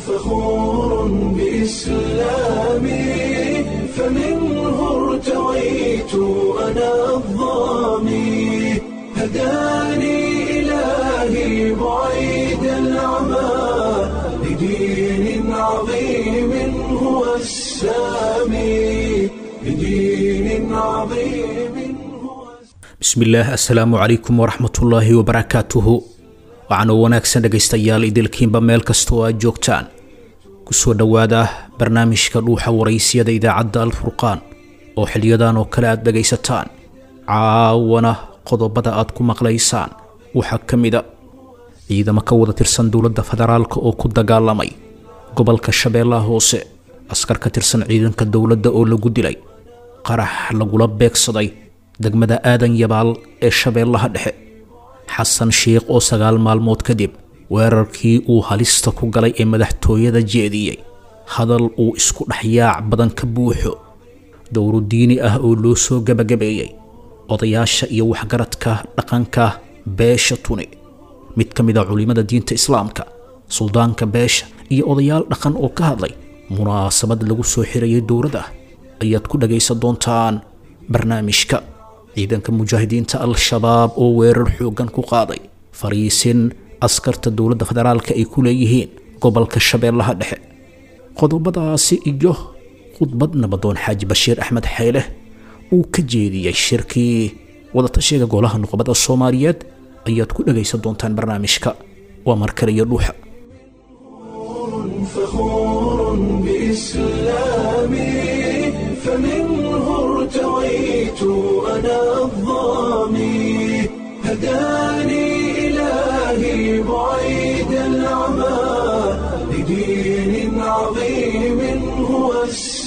فخور بإسلامي فمنه ارتويت أنا الضامي هداني إلهي بعيد العمى لدين عظيم هو السامي لدين عظيم هو bismillaah assalaamu calaykum waraxmatullaahi wabarakaatuhu waxaanuu wanaagsan dhegaystayaal idilkiinba meel kastoo aad joogtaan kusoo dhowaada barnaamijka dhuuxa waraysiyada idaacadda alfurqaan oo xiliyadan oo kale aad dhegaysataan caawana qodobada aad ku maqlaysaan waxaa ka mida ciidamo ka wada tirsan dowladda federaalka oo ku dagaalamay gobolka shabeellaha hoose askar ka tirsan ciidanka dowladda oo lagu dilay qarax lagula beegsaday degmada aadan yabaal ee shabeellaha dhexe xasan sheikh oo sagaal maalmood kadib weerarkii uu halista ku galay ee madaxtooyada jeediyey hadal uu isku dhexyaac badan ka buuxo dowro diini ah oo loo soo gebagabeeyey odayaasha iyo waxgaradka dhaqanka beesha tuni mid ka mid a culimmada diinta islaamka suldaanka beesha iyo odayaal dhaqan oo ka hadlay munaasabad lagu soo xirayay dowladda ayaad ku dhagaysan doontaan barnaamijka ciidanka mujaahidiinta al-shabaab oo weerar xooggan ku qaaday fariisin askarta dowladda federaalka ay ku leeyihiin gobolka shabeellaha dhexe qodobadaasi iyo khudbad nabadoon xaaji bashiir axmed xeyle uu ka jeediyey shirkii wadatashiga golaha nuqbada soomaaliyeed ayaad ku dhagaysan doontaan barnaamijka waa markale iyo dhuuxa فخور بإسلامي فمنه ارتويت أنا الضامي هداني إلهي بعيد العمى لدين عظيم هو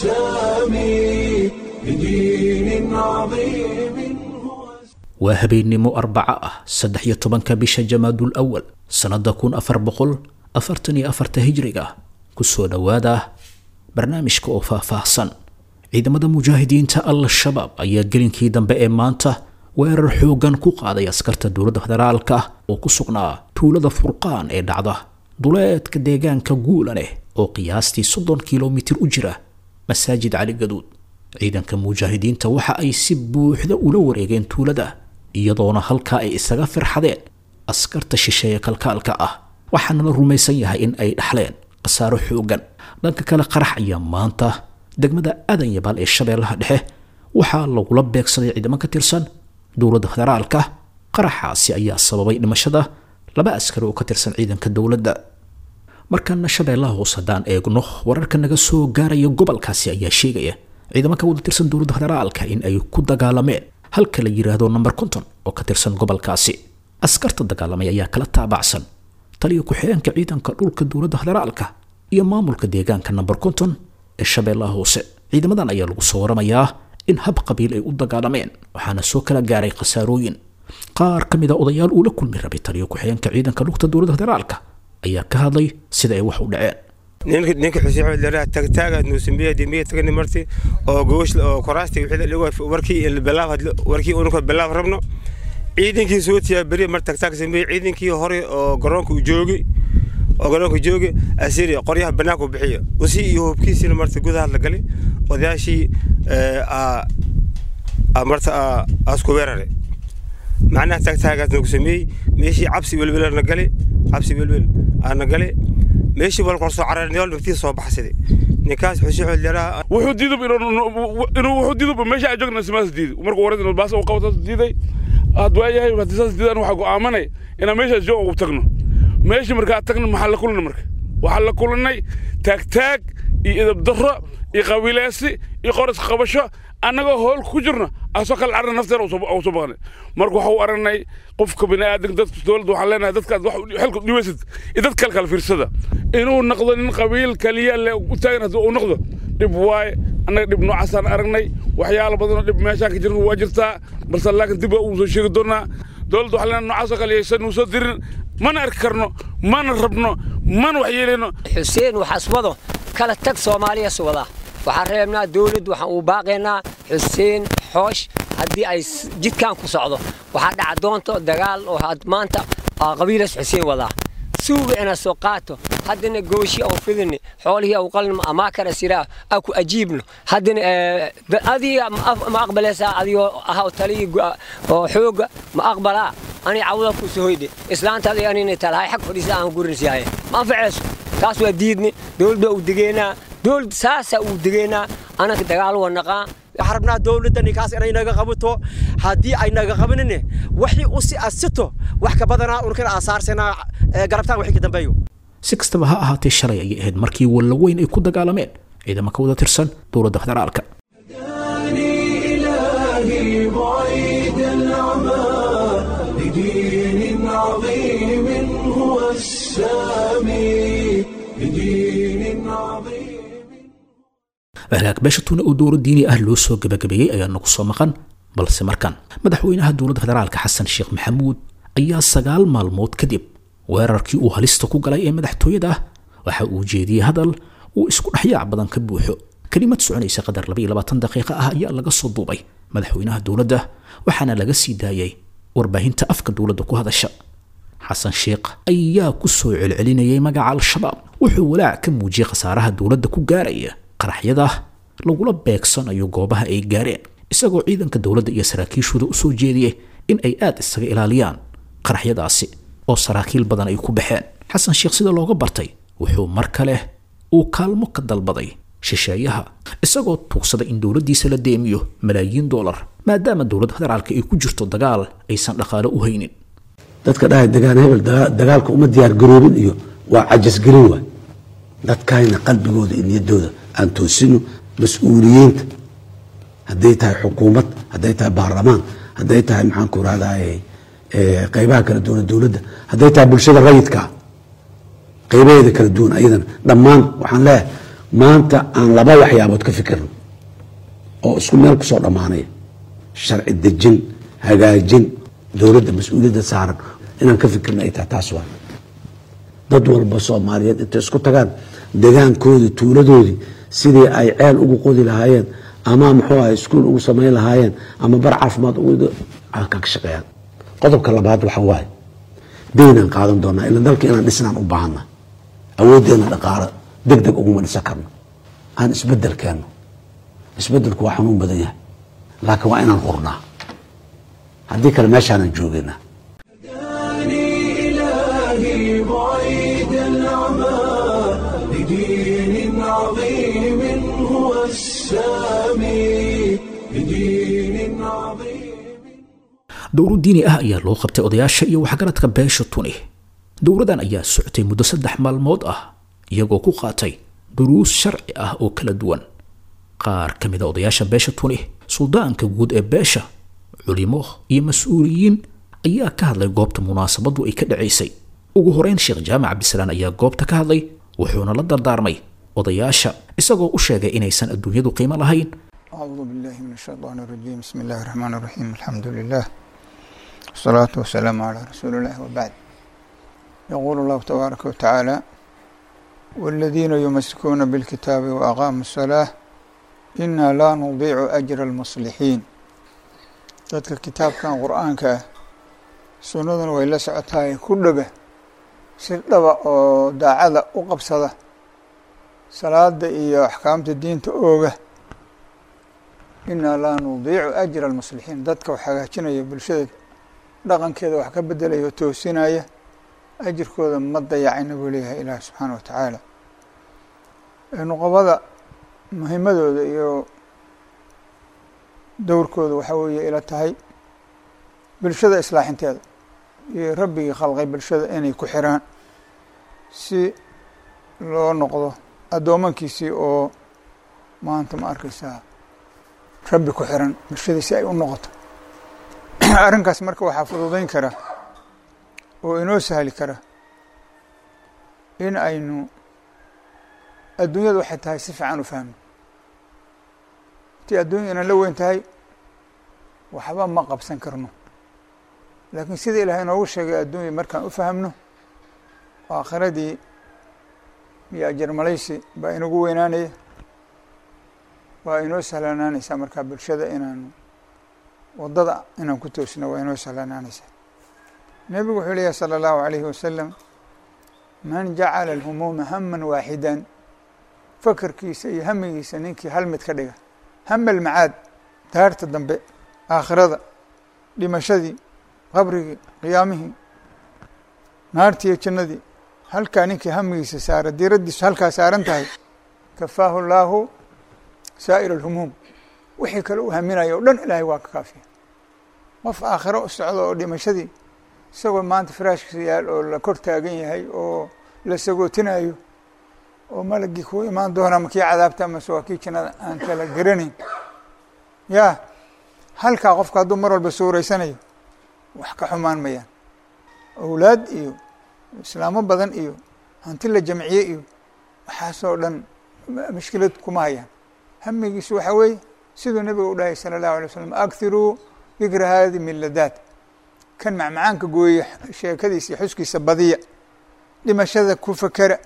السامي لدين عظيم هو waa habeennimo arbaco ah saddex iyo tobanka bisha jamaadul awal sannada kun afar boqol afartan iyo afarta hijriga kusoo dhowaada barnaamijka oo faahfaahsan ciidamada mujaahidiinta al-shabaab ayaa gelinkii dambe ee maanta weerar xooggan ku qaaday askarta dowladda federaalka ah oo ku sugnaa tuulada furqaan ee dhacda duleedka deegaanka guulaneh oo qiyaastii soddon kilomitir u jira masaajid cali gaduud ciidanka mujaahidiinta waxa ay si buuxda ula wareegeen tuulada iyadoona halkaa ay isaga firxadeen askarta shisheeye kalkaalka ah waxaana la rumaysan yahay in ay dhaxleen khasaaro xooggan dhanka kale qarax ayaa maanta degmada aadan yabaal ee shabeellaha dhexe waxaa lagula beegsaday ciidamo ka tirsan dowladda federaalka qaraxaasi ayaa sababay dhimashada laba askari oo ka tirsan ciidanka dowladda markaana shabeellaha hoos haddaan eegno wararka naga soo gaaraya gobolkaasi ayaa sheegaya ciidamo ka wada tirsan dowladda federaalka in ay ku dagaalameen halka la yidhaahdo number konton oo ka tirsan gobolkaasi askarta dagaalamay ayaa kala taabacsan taliya ku-xigeenka ciidanka dhulka dowladda federaalka iyo maamulka deegaanka number konton ee shabeellaha hoose ciidamadan ayaa lagu soo waramayaa in hab qabiil ay u dagaalameen waxaana soo kala gaaray khasaarooyin qaar ka mid a odayaal uu la kulmi rabay taliya ku-xigeenka ciidanka dhulka dowladda federaalka ayaa ka hadlay sida ay wax u dhaceen ninka ninka xuseen xamed leeraa tagtaaga nuusambiya dimiya tagani marti oo goosh oo koraasti wixii dhigo warkii bilaab warkii unka bilaab rabno ciidankii soo tiyaa beri mar tagtaag sameeyey ciidankii hore oo garoonka u joogay oo garoonka joogay asiri qoryaha banaanka u bixiyo usi iyo hubkiisina marta gudaha la galay odayaashii marta asku weerare macnaha tagtaagaas nagu sameeyey meeshii cabsi welwel na galay cabsi welwel aana galay meeshii wal qorsoo cararniyool naftii soo baxsaday ninkaas xuseen xamed leeraa wuxuu diidub inuu wuxuu diidub meesha aan joogna simaas diiday markuu waran baas uu qabto diiday aad waayahay haddii saas diidaan waxaa go'aamanay inaan meeshaas joog ugu tagno meeshii markaa tagno maxaa la kulanay marka waxaa la kulanay taagtaag iyo idab darro iyo qabiileesi iyo qoras qabasho annagoo hool ku jirno asoo kale carna nafteena u soo baqnay marka waxa u aragnay qofka bini'aadanka dadka dowladda waxaan leenahay dadkaad wax xilka dhibaysid iyo dad kale kala fiirsada inuu noqdo nin qabiil kaliya le u taagan haddii uu noqdo dhib waaye annaga dhib noocaasaan aragnay waxyaalo badanoo dhib meeshaan ka jirna waa jirtaa balse laakiin dib uu soo sheegi doonaa dowladda waxaan leenahay noocaasoo kale yaysan nuu soo dirin mana arki karno mana rabno mana wax yeelayno xuseen waxaswado kala tag soomaaliya suwada waxaan reebnaa dawladd waxaan uu baaqaynaa xuseen xoosh haddii ay jidkan ku socdo waxaa dhaca doonto dagaal oo had maanta qabiilas xuseen wadaa suuga inaa soo qaato haddana gooshi au fidini xoolihii au qalno amaa kara siraa aa ku ajiibno haddana adiga ma aqbalaysaa adigoo ahaw taligi oo xooga ma aqbalaa ani cawda ku sohoyde islaantaada anina talahay xag fadhiisa aan gurinsiyahay ma anfacayso taas waa diidni dowladda uu degeynaa dowlad saasaa uu degeynaa anaka dagaal waa naqaa waxaan rabnaa dowladda ninkaas inay naga qabato haddii ay naga qabanine wixii u si asito wax ka badanaa urkana aasaarsanaa garabtaan wixii ka dambeeyo si kastaba ha ahaatee shalay ayay ahayd markii wallaweyn ay ku dagaalameen ciidamo ka wada tirsan dowladda federaalka إلهي بعيد العمى لدين عظيم هو السامي لدين عظيم hagaag beesha tuna oo dowlad diini ah loo soo gabagabeeyey ayaa nagu soo maqan balse markan madaxweynaha dowladda federaalka xasan sheekh maxamuud ayaa sagaal maalmood kadib weerarkii uu halista ku galay ee madaxtooyada ah waxa uu jeediyey hadal uu isku dhexyaac badan ka buuxo kelimad soconaysa qadar daqiiqa ah ayaa laga soo duubay madaxweynaha dowladda waxaana laga sii daayay warbaahinta afka dowladda ku hadasha xasan sheekh ayaa ku soo celcelinayay magaca al-shabaab wuxuu walaac ka muujiyey khasaaraha dowladda ku gaaraya qaraxyada lagula beegsanayo goobaha ay gaareen isagoo ciidanka dowladda iyo saraakiishooda u soo jeediyey in ay aad isaga ilaaliyaan qaraxyadaasi oo saraakiil badan ay ku baxeen xasan sheekh sida looga bartay wuxuu mar kale uu kaalmo ka dalbaday shisheeyaha isagoo tuugsaday in dowladdiisa la deemiyo malaayiin doolar maadaama dowladda federaalka ay ku jirto dagaal aysan dhaqaalo u haynin dadka dhahay dagaan hebel dagaalka uma diyaar garoobin iyo waa cajasgelin waay dadkayna qalbigooda iyo niyaddooda aan toosino mas-uuliyiinta hadday tahay xukuumad hadday tahay baarlamaan hadday tahay maxaan ku rahdaye qeybaha kala duwan dowladda hadday tahay bulshada rayidka qeybaheeda kala duwan ayadana dhammaan waxaan leeyahay maanta aan laba waxyaabood ka fikirno oo isku meel kusoo dhammaanaya sharci dejin hagaajin dowladda mas-uuliyadda saaran inaan ka fikirno ay tahay taas waa dad walba soomaaliyeed intay isku tagaan degaankoodii tuuladoodii sidii ay ceel ugu qodi lahaayeen ama muxuu ahay iskuul ugu samayn lahaayeen ama bar caafimaad ugu ka shaqeeyaan qodobka labaad waxa waaye daynaan qaadan doonaa ila dalka inaan dhisnaan u baahana awooddeena dhaqaalo deg deg uguma dhisan karno aan isbedel keenno isbedelku waa xanuun badan yahay laakiin waa inaan hurnaa haddii kale meeshaanan joogaynaa إلهي بعيد العمى لدين عظيم هو السامي لدين عظيم dowro diini ah ayaa loo qabtay odayaasha iyo waxgaradka beesha tuni dowradan ayaa socotay muddo saddex maalmood ah iyagoo ku qaatay duruus sharci ah oo kala duwan qaar ka mid a odayaasha beesha tuni suldaanka guud ee beesha culimo iyo mas-uuliyiin ayaa ka hadlay goobta munaasabadu ay ka dhacaysay ugu horeyn sheekh jaamac cabdisalaan ayaa goobta ka hadlay wuxuuna la dardaarmay odayaasha isagoo u sheegay inaysan adduunyadu qiimo lahayn أعوذ بالله من الشيطان الرجيم بسم الله الرحمن الرحيم الحمد لله والصلاة والسلام على رسول الله وبعد يقول الله تبارك وتعالى والذين يمسكون بالكتاب وأقاموا الصلاة إنا لا نضيع أجر المصلحين dadka kitaabkan qur-aanka ah sunnaduna way la socotaay ku dhaga si dhaba oo daacada u qabsada salaada iyo axkaamta diinta ooga inaa laa nudiicu ajra almuslixiin dadka wax hagaajinaya bulshada dhaqankeeda wax ka bedelaya oo toosinaya ajirkooda ma dayacayna buu leeyahay ilaahi subxaana wa tacaala nuqabada muhimadooda iyo dowrkooda waxaa weeye ila tahay bulshada islaaxinteeda iyo rabbigii khalqay bulshada inay ku xiraan si loo noqdo addoomankiisii oo maanta ma arkaysaa rabbi ku xiran bulshadii si ay u noqoto arrinkaas marka waxaa fududayn kara oo inoo sahli kara in aynu adduunyadu waxay tahay si fiican u fahmo intii adduunya inaan la weyn tahay waxba ma qabsan karno laakiin sida ilahay inoogu sheegay adduunya markaan u fahamno aakhiradii iyo ajar malaysi baa inagu weynaanaya waa inoo sahlanaanaysaa markaa bulshada inaanu waddada inaan ku toosno waa inoo sahlanaanaysaa nebigu wuxuu leeyahy salى اllahu عalayhi wasalam man jacala alhumuuma haman waaxidan fakarkiisa iyo hamigiisa ninkii hal mid ka dhiga hama almacaad daarta dambe aakhirada dhimashadii qabrigii qiyaamihii naartii iyo jannadii halkaa ninkii hamigiisa saara diiraddiisu halkaa saaran tahay kafaahu llaahu saa'ir alhumuum wixii kale uu haminayo o dhan ilaahay waa ka kaafiya qof aakhiro u socdo oo dhimashadii isagoo maanta firaashkiisa yaal oo la kor taagan yahay oo la sagootinayo oo malagii kuu imaan doona ma kii cadaabta amase waa kii jannada aan kala garanayn ya halkaa qofka hadduu mar walba suureysanayo wax ka xumaan mayaan awlaad iyo islaamo badan iyo hanti la jamciye iyo waxaasoo dhan mushkilad kuma hayaan hamigiisu waxaa weeye siduu nebiga u dhahay sala allahu alay slam akhiruu dikra hadi min ladaat kan macmacaanka gooye sheekadiisa iyo xuskiisa badiya dhimashada ku fakera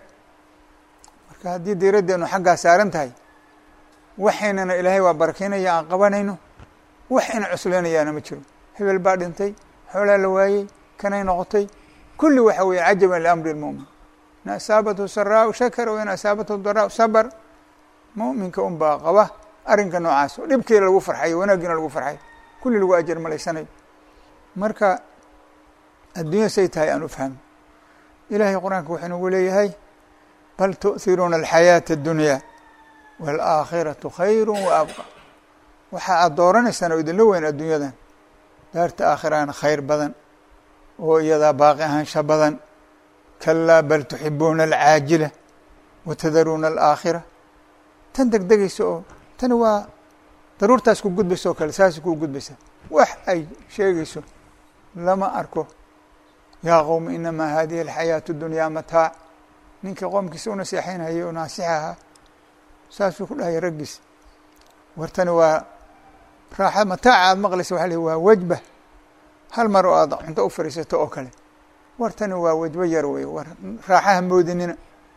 marka haddii diiraddeenu xaggaa saaran tahay waxaynana ilaahay waa barakeynaya aan qabanayno wax ina cusleynayaana ma jiro hebel baa dhintay xoolaa la waayey kanay noqotay kulli waxa weeye cajaban liamri lmu'min in asaabathu saraau shakara wain asaabathu daraau sabr mu'minka un baa qaba arrinka noocaas oo dhibkii lagu farxayo wanaaggiina lagu farxayo kulli lagu ajar malaysanayo marka adduunya say tahay aan u fahmo ilahay qur-aanka wuxuu nagu leeyahay bal tu'hiruuna alxayaata addunyaa waalaakhiratu khayru wa abqa waxa aad dooranaysaan oo idinla weyn adduunyadan daarta aakhirana khayr badan oo iyadaa baaqi ahaansha badan kalaa bal tuxibuuna alcaajila watadaruuna alaakhira tan degdegaysa oo tani waa daruurtaas ku gudbaysa oo kale saas ku gudbaysa wax ay sheegayso lama arko yaa qowmi inamaa hadihi alxayaatu dunyaa mataac ninkii qoomkiisa u naseexaynhayay oo naasix ahaa saasuu ku dhahaya raggiis wartani waa raaxa mataaca aada maqlaysa waxa la waa wejba hal mar oo aad cunto u fariisato oo kale wartani waa wejbo yar wey war raaxaha moodinina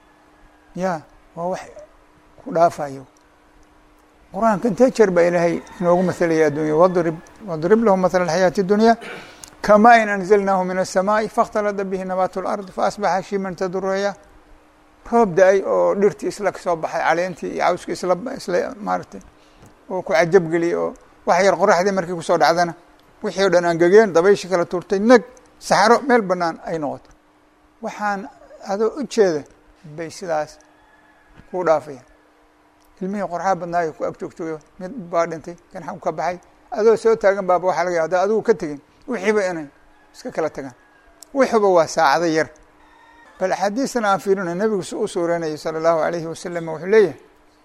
ya waa wax ku dhaafayo qur-aanka intee jeer baa ilaahay inoogu mahalaya addunya wadrib wadrib lahum mathala alxayaati اdunya kama in anzalnaahu min الsamaaءi faاkhtalada bihi nabaat اlard faasbaxa shiman taduraya roob da-ay oo dhirtii isla kasoo baxay caleentii iyo cawskii isla isla maaratay oo ku cajab geliyay oo wax yar qoraxdii markii kusoo dhacdana wixii o dhan angegeen dabayshi kala tuurtay neg saxro meel banaan ay noqoto waxaan adoo u jeeda bay sidaas ku dhaafayaan ilmihii qorxaa badnaayo ku ag joogtooyo mid baa dhintay kan xagu ka baxay adoo soo taagan baaba waxaa laga ya hadda adigu ka tegin wixiiba inay iska kala tagaan wixuba waa saacado yar bal axaadiistan aan fiirino nebigu si u suureynayay sala allahu alayhi wasalam wuxuu leeyahay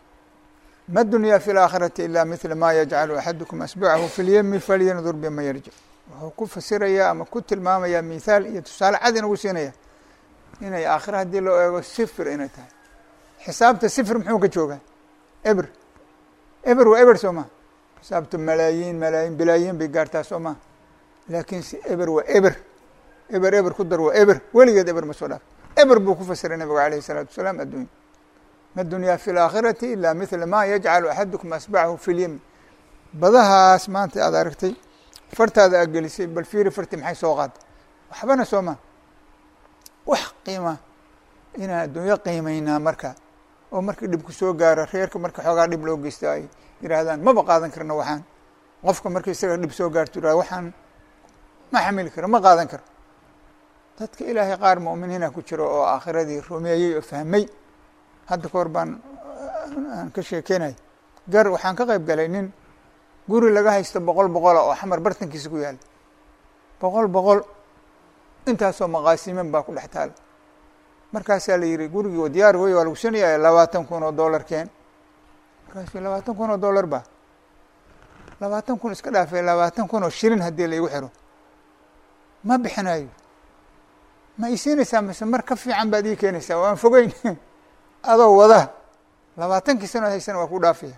ma dunyaa fi laakhirati ila mila ma yajcalu axadukum asbucahu fi lyemi falyandur bima yarjic wuxuu ku fasirayaa ama ku tilmaamayaa mithaal iyo tusaale cad inagu siinaya inay aakhira haddii loo eego sifir inay tahay xisaabta sifir muxuu ka joogaa eber eber waa eber soo maha xisaabta malaayiin malaayiin bilaayiin bay gaartaa soo maha laakiin si eber waa eber eber eber ku dar waa eber weligeed eber ma soo dhaaf eber buu ku fasiray nabigu alayh الsalaatu wasalaam addunya ma dunyaa fi laakhirati ila mila ma yajcalu axadukum asbacahu fi lyemi badahaas maanta aad aragtay fartaada aad gelisay bal fiiri farti maxay soo qaada waxbana soo maa wax qiima inaan adduunyo qiimaynaa marka oo markii dhibku soo gaaro reerka marka xoogaa dhib loo geysta ay yihaahdaan maba qaadan karno waxaan qofka marka isaga dhib soo gaarto yihahda waxaan ma xamili karo ma qaadan karo dadka ilaahay qaar mu'miniina ku jiro oo aakhiradii rumeeyey oo fahmay hadda ka hor baan aan ka sheekeynay gar waxaan ka qayb galay nin guri laga haysto boqol boqola oo xamar bartankiisa ku yaala boqol boqol intaasoo maqaasiman baa ku dhex taala markaasaa la yihi gurigii diyaar wey waa lagu sinaya labaatan kun oo dollar keen markaasu labaatan kun oo dollar ba labaatan kun iska dhaafay labaatan kun oo shilin haddii laigu xiro ma bixinayo ma isiinaysaa mise mar ka fiican baad ii keenaysaa waan fogeyn adoo wada labaatankii sanood haysana waa ku dhaafaya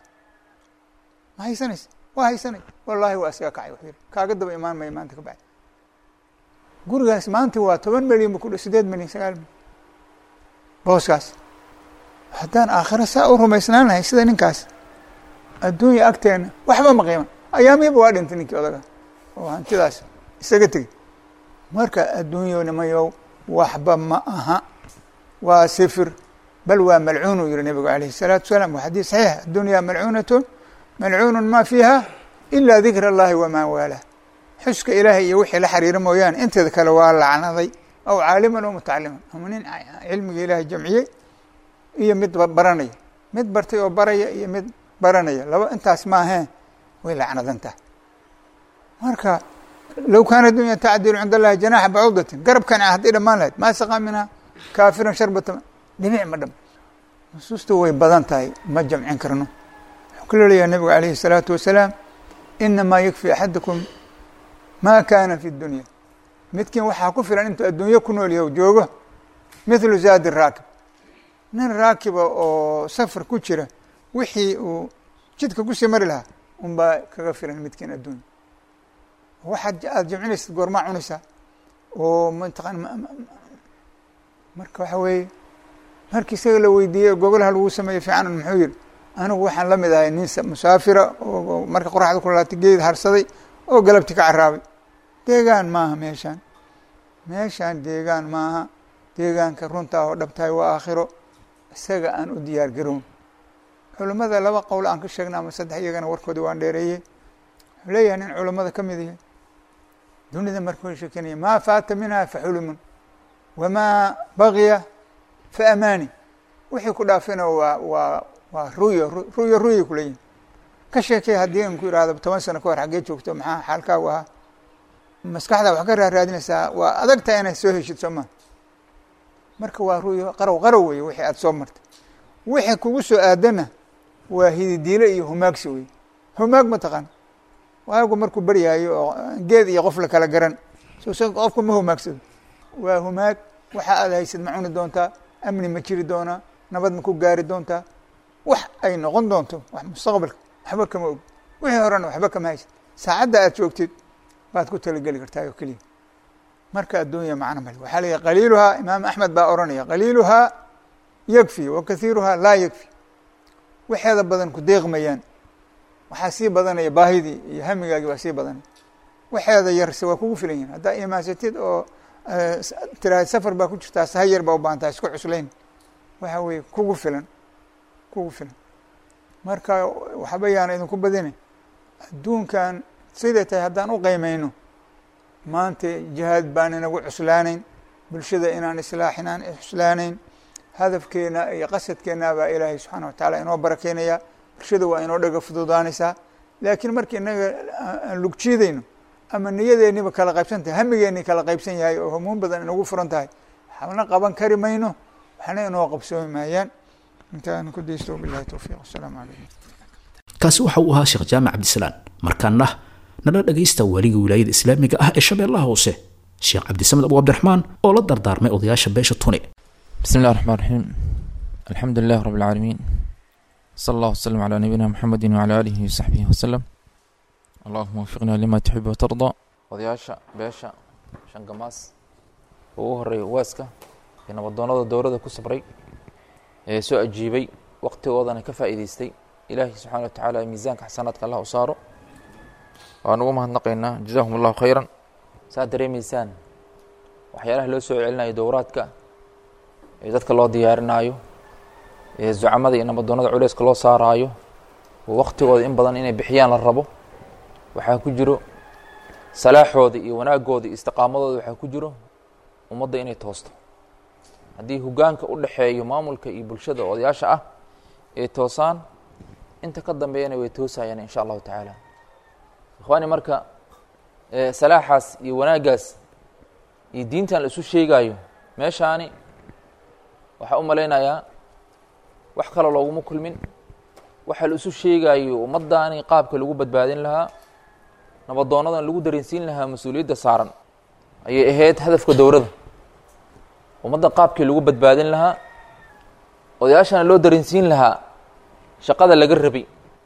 ma haysanaysa waa haysanay wallahi waa isaga kacay wuxuu yihi kaaga daba imaan maya maanta ka bacdi gurigaas maanta waa toban milyan bu ku sideed milyan sagaal milyan booskaas haddaan aakhiro saa u rumaysnaan lahay sida ninkaas adduunya agteena waxba ma qiiman ayaamihiba waa dhintay ninkii odaga oo hantidaas isaga tegey marka adduunyonimayow waxba ma aha waa sifir bal waa malcuunu yihi nabigu alayhi الsalaatu wasalaam waa xadiis saxiix addunyaa malcuunatun malcuunu ma fiiha ila dikr اllahi wama waalah xuska ilaahay iyo wixii la xiriira mooyaane inteeda kale waa lacnaday aw caaliman oo mutacaliman ama nin cilmiga ilaahay jamciyey iyo mid baranaya mid bartay oo baraya iyo mid baranaya laba intaas maaheen way lacnadan tahay marka low kaana dunya tacdilu cind allahi janaxa bacudatin garabkan hadday dhammaan lahayd maa saqaa minha kaafiran sharbata dhimic ma dham nusuustu way badan tahay ma jamcin karno wuxuu ku leeyahay nabigu alayhi الsalaatu wasalaam inamaa yakfi axadakum ma kana fi dunya midkiin waxaa ku filan intuu adduunyo ku nool yahay joogo mithlu zaadi raakib nin raakiba oo safar ku jira wixii uu jidka kusii mari lahaa un baa kaga filan midkiin adduunya waxaad aada jamcinaysid goormaa cunaysaa oo mataqan marka waxa weeye markii isaga la weydiiyey gogolaha lagu sameeyey fiicanan muxuu yihi anigu waxaan la mid ahay nin musaafira oo marka qoraxda ku laatay geed harsaday oo galabti ka caraabay deegaan maaha meeshaan meeshaan deegaan maaha deegaanka runtaa oo dhabtahay waa aakhiro isaga aan u diyaar garown culimmada laba qowl aan ka sheegna ama saddex iyagana warkoodi waan dheereeyey wuxuu leeyahay nin culimmada ka mid yahay dunida markuu sheekenaya maa faata minha fa xulumun wamaa bagiya fa amaani wixii ku dhaafina waa waa waa ruyo ruyo ruyay kuleeyihin ka sheekey haddii an ku ihahdo toban sano ka hor xaggee joogto maxaa xaalkaagu ahaa maskaxdaa wax ka raaraadinaysaa waa adagtahay inay soo heshid soo maa marka waa ruyo qarow qarow weye wixii aada soo martay wixii kugu soo aadana waa hididiile iyo humaagsi wey humaag ma taqaan waagu markuu baryaayo oo geed iyo qof la kala garan so qofka ma humaagsado waa humaag waxa aad haysid ma cuni doontaa amni ma jiri doonaa nabad ma ku gaari doontaa wax ay noqon doonto wax mustaqbalka waxba kama og wixii horena waxba kama haysid saacadda aad joogtid baad ku talageli kartaa oo keliya marka adduunya macno male waxaa la yihi qaliiluhaa imaam axmed baa oranaya qaliiluhaa yakfi wa kathiiruhaa laa yakfi waxeeda badan ku deeqmayaan waxaa sii badanaya baahidii iyo hamigaagii waa sii badanaya waxeeda yarse waa kugu filan yihin haddaa imaasatid oo tiraahad safar baa ku jirtaa saha yar baa u baahan taha isku cuslayn waxa weeye kugu filan kugu filan marka waxba yaana idinku badine adduunkan siday tahay haddaan u qiimeyno maanta jihaad baan inagu cuslaanayn bulshada inaan islaaxin aan cuslaanayn hadafkeena iyo qasadkeena baa ilaahay subxaana wa tacaala inoo barakeynaya bulshada waa inoo dhaga fududaanaysaa laakiin markii inaga aan lugjiidayno ama niyadeeniba kala qaybsan tahay hamigeeni kala qaybsan yahay oo hamuun badan inagu furan tahay waxna qaban kari mayno waxna inoo qabsoomi maayaan intaan ku daysto bilahi towfiiq wasalaamu calaykum kaasi waxa uu ahaa sheekh jaamac cabdisalaan markaana nala dhagaysta waligii wilaayada islaamiga ah ee shabeellaha hoose sheekh cabdisamed abu cabdiraxmaan oo la dardaarmay odayaasha beesha tuni بسم الله الرحمن الرحيم الحمد لله رب العالمين صلى الله وسلم على نبينا محمد وعلى آله وصحبه وسلم اللهم وفقنا لما تحب وترضى odayaasha beesha shangamaas oo ugu horeeya waaska ee nabadoonada dowladda ku sabray ee soo ajiibay waqtigoodana ka faa'iidaystay ilaahay subxaana wa tacaala miisaanka xasanaadka allah u saaro waan ugu mahadnaqaynaa jazaahum allahu khayran saa dareemaysaan waxyaalaha loo soo celinayo dowraadka ee dadka loo diyaarinaayo ee zucamada iyo nabadoonada culeyska loo saaraayo oo waqtigooda in badan inay bixiyaan la rabo waxaa ku jiro salaaxooda iyo wanaagooda iyo istiqaamadooda waxaa ku jiro ummadda inay toosto haddii hogaanka u dhexeeyo maamulka iyo bulshada odayaasha ah ay toosaan inta ka dambeeyana way toosayaan insha allahu tacaala ikhwaani marka salaaxaas iyo wanaaggaas iyo diintan la isu sheegaayo meeshaani waxaa u malaynayaa wax kale looguma kulmin waxa la isu sheegaayo ummaddaani qaabka lagu badbaadin lahaa nabadoonadan lagu dareensiin lahaa mas-uuliyadda saaran ayay ahayd hadafka dowladda ummadda qaabkii lagu badbaadin lahaa odayaashana loo dareensiin lahaa shaqada laga rabay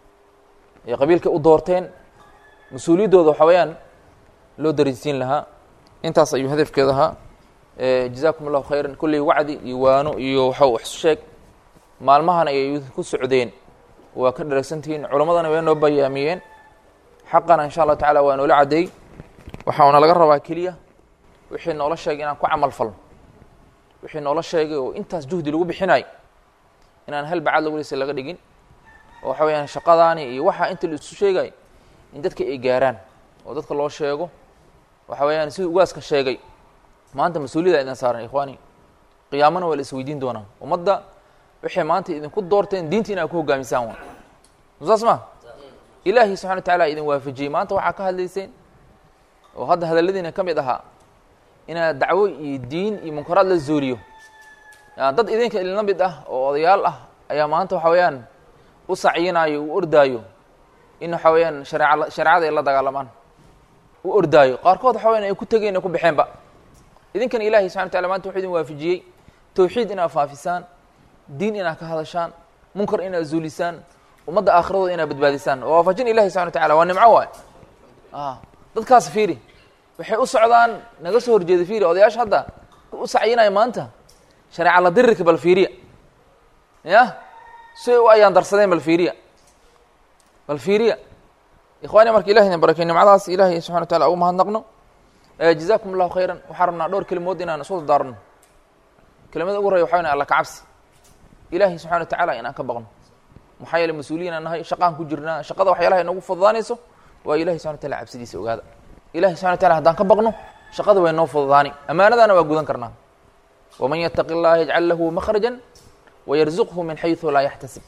ay qabiilka u doorteen mas-uuliyaddooda waxa weeyaan loo dareensiin lahaa intaas ayuu hadafkeeda ahaa jazaakum allahu khayran kolley wacdi iyo waano iyo waxa wax sheeg maalmahan ayay ku socdeen waa ka dharagsantihiin culammadana way noo bayaamiyeen xaqana insha allahu tacala waa noola caddeey waxauna laga rabaa keliya wixii noola sheegay inaan ku camal falno wixii noola sheegay oo intaas juhdi lagu bixinayo inaan hal bacad lagu lisa laga dhigin oo waxa weyaan shaqadaani iyo waxa inta la isu sheegayo in dadka ay gaaraan oo dadka loo sheego waxa weeyaan siduu ugaaska sheegay maanta mas-uuliyada idin saaran ikhwaani qiyaamana waa la isweydiin doonaa ummadda waxay maanta idinku doorteen diinta in aad ku hogaamisaan waa saas ma ilaahay subxana wa tacaala idin waafajiyey maanta waxaa ka hadlayseen oo hadda hadalladiina ka mid ahaa inaad dacwo iyo diin iyo munkaraad la zooliyo dad idinka ilna mid ah oo odayaal ah ayaa maanta waxa weeyaan u sacyinaayo u ordaayo in waxa weeyaan shareeca shareecada ay la dagaalamaan u ordaayo qaarkood waxa weyan ay ku tegeen ay ku baxeenba idinkana ilahay subxana wa tacala maanta wuxuu idin waafajiyey tawxiid inaad faafisaan diin inaad ka hadashaan munkar inaad zuulisaan ummadda aakhiradooda inaad badbaadisaan oo waafajin ilahi subxana wa tacala waa nimco waay dadkaas fiiri waxay u socdaan naga soo horjeeda fiiri odayaasha hadda u sacyinaya maanta shareeca la dirirka bal fiiriya ya siay u ayaan darsadeen bal fiiriya bal fiiriya ikhwaani marka ilahi idin barakey nimcadaas ilahay subxana wa tacala ugu mahadnaqno jazakum allahu khayran waxaan rabnaa dhowr kelimood inaan isu dardaarno kelimada ugu horreya waxa weyn alla kacabsi ilahi subxana wa tacaala inaan ka baqno maxaa yeele mas-uuliyiin aan nahay shaqaan ku jirnaa shaqada waxyaalaha inagu fududaanayso waa ilahi subxana wa tacala cabsidiisa ogaada ilahi subxana wa tacala haddaan ka baqno shaqada way noo fududaani ammaanadaana waa gudan karnaa waman yataqi اllaha yajcal lahu makhraja wayarzuqhu min xayثu laa yaxtasib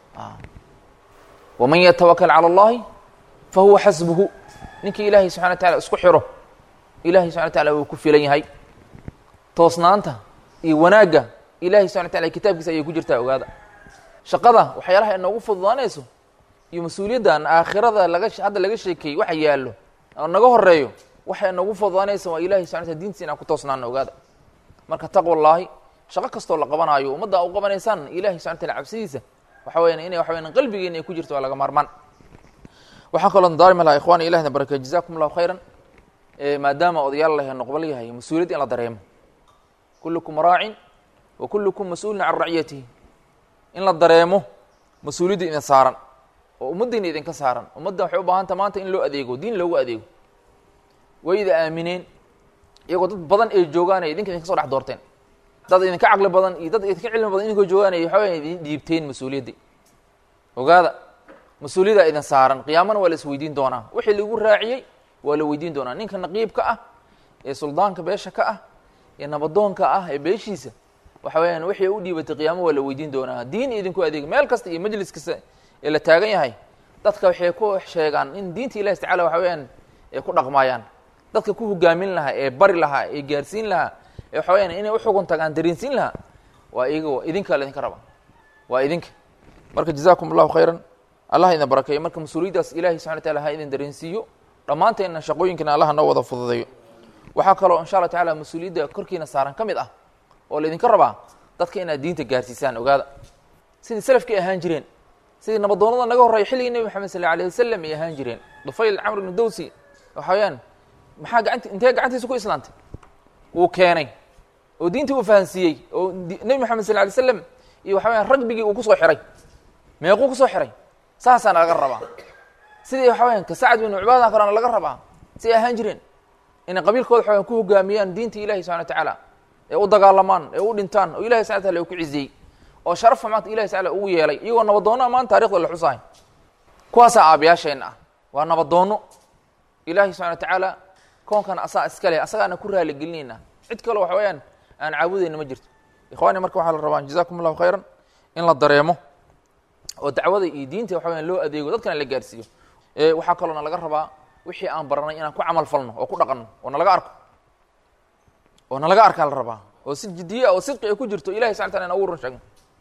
waman yatawakal calى اllahi fahuwa xasbuhu ninkii ilahay subxana wa tacala isku xiro ilahay subxana wa tacala wuu ku filan yahay toosnaanta iyo wanaagga ilahay subxana wa tacala kitaabkiisa ayay ku jirtaa ogaada shaqada waxyaalaha inoogu fududaanayso iyo mas-uuliyaddan aakhirada laga hadda laga sheekeeyey waxa yaallo oo naga horeeyo waxa inoogu fududaanaysa waa ilahay subxana wataala diintiisa inaan ku toosnaano ogaada marka taqwallaahi shaqo kastoo la qabanaayo ummadda u qabanaysaan ilahay subxana wataala cabsidiisa waxa weyan inay waxa weyan qalbigeena ay ku jirto waa laga maarmaan waxaa kaloo daarimi lahaa ikhwani ilahna barakey jazakum allahu khayran maadaama odayaal lahe noqbal yahay mas-uuliyad in la dareemo kullukum raacin wa kullukum mas-uulin can raciyatihi in la dareemo mas-uuliyadda idin saaran oo ummaddiina idinka saaran ummadda waxay u baahanta maanta in loo adeego diin loogu adeego way ida aamineen iyagoo dad badan ay joogaan ay idinka idinka so dhex doorteen dad idinka caqli badan iyo dad idinka cilmi badan idinkoo joogaan ay waxa weya idin dhiibteen mas-uuliyaddii ogaada mas-uuliyaddaa idin saaran qiyaamana waa la is weydiin doonaa wixii lagu raaciyey waa la weydiin doonaa ninka naqiibka ah ee suldaanka beesha ka ah ee nabadoonka ah ee beeshiisa waxa weeyaan wixii u dhiibatay qiyaamo waa la weydiin doonaa diin idinku adeeg meel kasta iyo majlis kasta ee la taagan yahay dadka waxay ku sheegaan in diinta ilahi tacala waxa weeyaan ay ku dhaqmaayaan dadka ku hogaamin lahaa ee bari lahaa ee gaarsiin lahaa ee waxa weyaan inay uxugun tagaan dareensiin lahaa waa iyaga idinka laydinka raba waa idinka marka jazakum allahu khayran allah idin barakeeyo marka mas-uuliyaddaas ilahi subxana wataala ha idin dareensiiyo dhammaanteenna shaqooyinkana allah noo wada fududeeyo waxaa kaloo insha allah tacala mas-uuliyadda korkiina saaran ka mid ah oo laydinka rabaa dadka inaad diinta gaarsiisaan ogaada sidii salafkii ahaan jireen sidii nabadoonada naga horreeya xilligii nebi maxamed sal alayh wasalam ay ahaan jireen dufayl camr ibnu dawsi waxa weyaan maxaa gacanti intee gacantiisa ku islaantay wuu keenay oo diintii uu fahansiiyey oo nebi maxamed sal alay slam iyo waxa weyaan ragbigii uu kusoo xiray meequu kusoo xiray saasaana laga rabaa sidii waxa weyaan ka sacad binu cibaada kalena laga rabaa si ay ahaan jireen inay qabiilkooda waxa weyan ku hogaamiyaan diinta ilahi subxana wa tacaala ee u dagaalamaan ee u dhintaan oo ilahi subxana wataala uu ku ciziyey oo sharafa maanta ilahi tacala ugu yeelay iyagoo nabadoonna maanta taarikhda la xusahay kuwaasaa aabayaasheenna ah waa nabadoonno ilahi subxana wa tacaala koonkan asaa iska leh asagaana ku raaligelinayna cid kaleo waxa weeyaan aan caabudayna ma jirto ikhwaani marka waxaa la rabaa jazakum allahu khayran in la dareemo oo dacwada iyo diinta waxa weyan loo adeego dadkana la gaarsiiyo waxaa kaloona laga rabaa wixii aan baranay inaan ku camal falno oo ku dhaqanno oo nalaga arko oo nalaga arkaa la rabaa oo si jidiye oo sidqi ay ku jirto ilahi subxana tala in ugu run sheegno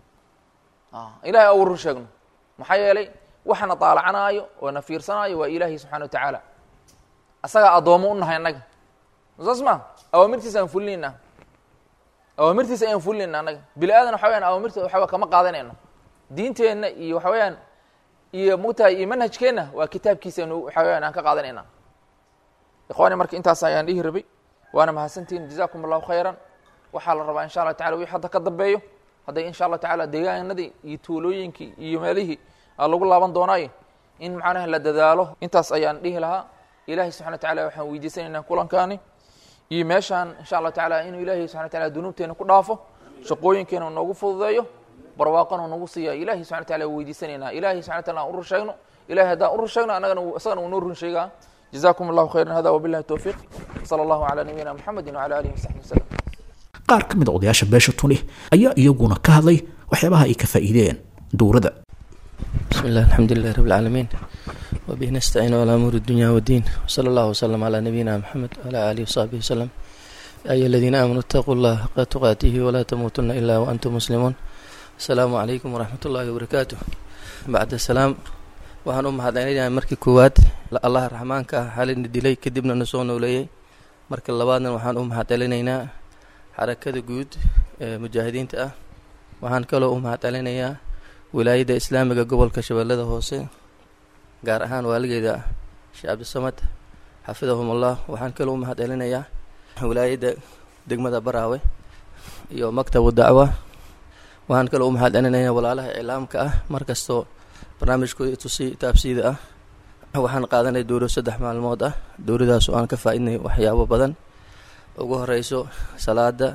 ilahay ugu run sheegno maxaa yeelay waxana daalacanaayo oo na fiirsanaayo waa ilaahi subxana wa tacaala asagaa addoomo u nahay annaga saas ma awaamirtiisa aan fulinayna awaamirtiisa ayaan fulinayna annaga bini aadan waxa weyaan awaamirta waxawa kama qaadanayno diinteenna iyo waxa weeyaan iyo mugtahay iyo manhajkeenna waa kitaabkiisanu waxa weyaan aan ka qaadanayna ikhwaani marka intaas ayaan dhihi rabay waana mahadsantihin jazakum allahu khayran waxaa la rabaa insha allah tacala wixii hadda ka dambeeyo hadday insha allah tacala deegaanadii iyo tuulooyinkii iyo meelihii aa lagu laaban doonaayo in macnaha la dadaalo intaas ayaan dhihi lahaa ilahi subxana wa tacala waxaan weydiisanaynaa kulankaani iyo meeshaan insha allah tacala inuu ilahi subxana wa tacala dunuubteena ku dhaafo shaqooyinkeena noogu fududeeyo barwaaqona nagu siiya ilahi subxana wataala weydiisanaynaa ilahi subxana wataala aan u run sheegno ilahi haddaan u run sheegno annagana isagana uu noo run sheegaa jazakum allahu khayran hada wabillahi towfiiq sala allahu calaa nabiyina muxamedin wacala alihi wasaxbi wasalam qaar ka mid a odayaasha beesha tuni ayaa iyaguna ka hadlay waxyaabaha ay ka faa'iideen dowladda بسم الله الحمد لله رب العالمين وبه نستعين على أمور الدنيا والدين وصلى الله وسلم على نبينا محمد وعلى آله وصحبه وسلم يا أيها الذين آمنوا اتقوا الله حق تقاته ولا تموتن إلا وأنتم مسلمون السلام عليكم ورحمة الله وبركاته بعد السلام waxaan u mahadcelinayaa markii koowaad allaha raxmaanka ah xalina dilay kadibna na soo nooleeyey marka labaadna waxaan u mahadcelinaynaa xarakada guud ee mujaahidiinta ah waxaan kaloo u mahadcelinayaa wilaayadda islaamiga gobolka shabeellada hoose gaar ahaan waaligeeda sheekh cabdisamad xafidahumullah waxaan kaloo u mahadcelinayaa wilaayadda degmada baraawe iyo maktabu dacwa waxaan kaloo u mahadcelinayaa walaalaha iclaamka ah markastoo barnaamijkooda tusi taabsiida ah waxaan qaadanay dowro saddex maalmood ah dowradaas oo aan ka faa-idnay waxyaabo badan ugu horeyso salaada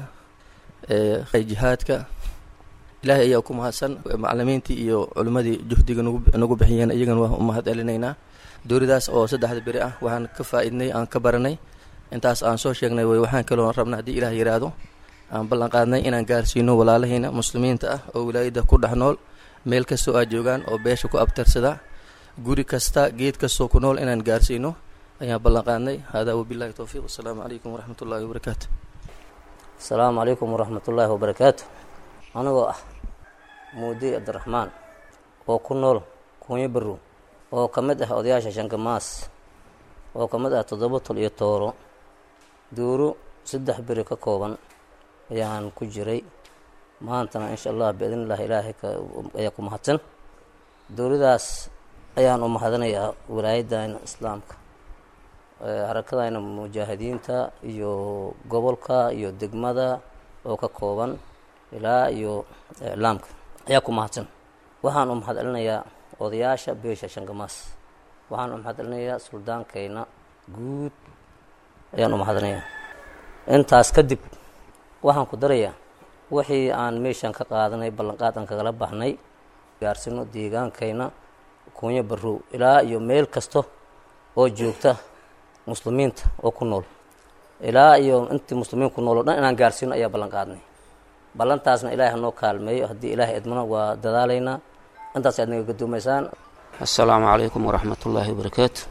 ee jihaadka ilaahay ayaa ku mahadsan macalimiintii iyo culimmadii juhdiga nagu nagu bixiyeen iyagana waa u mahad celinaynaa dowladaas oo saddexda beri ah waxaan ka faa-idnay aan ka baranay intaas aan soo sheegnay way waxaan kaloo rabna haddii ilaah yiraahdo aan ballan qaadnay inaan gaarsiino walaalahiina muslimiinta ah oo wilaayadda ku dhex nool meel kastoo aad joogaan oo beesha ku abtarsada guri kasta geed kastoo ku nool inaan gaarsiino ayaan ballan qaadnay hada wabillahi towfiiq wasalaamu calaykum waraxmat ullahi wabarakaatu asalaamu calaykum waraxmat ullaahi wabarakaatu anigoo ah muudi cabdiraxmaan oo ku nool kuunyo barow oo ka mid ah odayaasha shankamaas oo ka mid ah toddoba tol iyo tooro duuro saddex beri ka kooban ayaan ku jiray maantana insha allah biidn illahi ilaahay ayaa ku mahadsan dowladaas ayaan u mahadanayaa wilaayadayna islaamka harakadayna mujaahidiinta iyo gobolka iyo degmada oo ka kooban ilaa iyo iclaamka ayaa ku mahadsan waxaan u mahad celinayaa odayaasha beesha shangamaas waxaan u mahad celinayaa suldaankayna guud ayaan u mahadinayaa intaas kadib waxaan ku darayaa wixii aan meeshan ka qaadanay ballanqaad aan kagala baxnay gaarsino deegaankayna kuunyo barow ilaa iyo meel kasta oo joogta muslimiinta oo ku nool ilaa iyo intii muslimiin ku nool o dhan inaan gaarsiino ayaa ballan qaadnay ballantaasna ilaahay hanoo kaalmeeyo haddii ilaahay idmana waa dadaalaynaa intaas aad naga gadoomaysaan assalaamu calaykum waraxmat ullaahi wabarakaatu